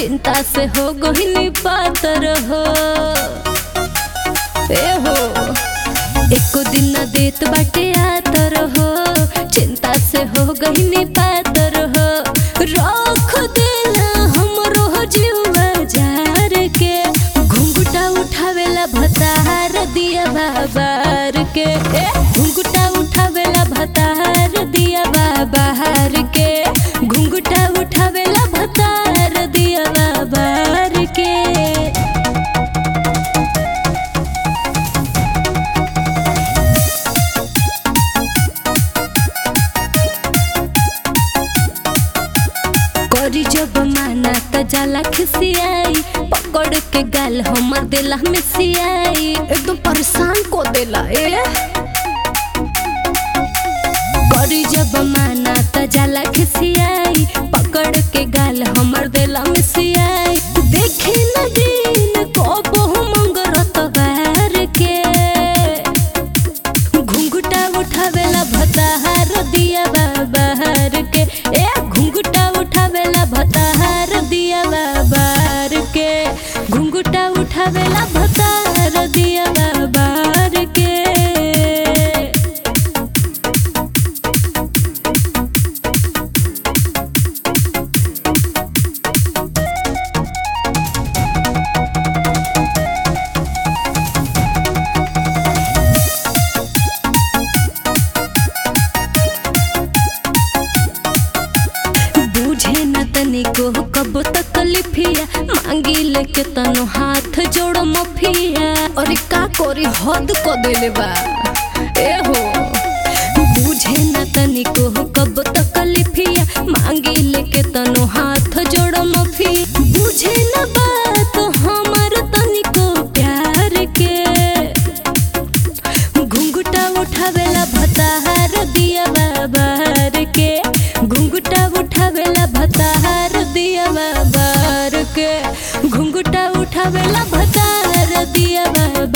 चिंता से हो गहिनी पातर हो ए हो एको दिन न देत बाटे आतर हो चिंता से हो गहिनी पातर हो रख देला हमरो जीवा जार के घुंघटा उठावेला भतार दिया बाबार के ए घुंघटा उठावेला भतार दिया बाबार के घुंघटा उठावेला भतार दिया बाबार के करी जब माना त जाला खिसियाई पकड़ के गाल हमर देला में सियाई एकदम परेशान को देला ए करी जब माना त जाला खिसियाई पकड़ के गाल हमर देला में सियाई देखे न दिन को मंगरत बार के घुंघटा उठावेला भताहार दिया बाबार के ए घुंघटा उठावेला भताहार दिया बाबार के घुंघटा उठावेला भताहार दिया बाबार के बूझे न तनिको कब तकलीफिया मांगी लेके तनो हाथ जोड़ मफिया अरे का कोरी हद को देले बा ए हो बूझे न तनिको कब तकलीफिया मांगी लेके तनो हाथ जोड़ मफी बूझे न बात हमर तनिको प्यार के घुंघटा उठावेला भताहार दिया बाबार के घुंघटा उठावेला भताहार दिया बाबार के घुंघटा उठावेला भताहार दिया बाबार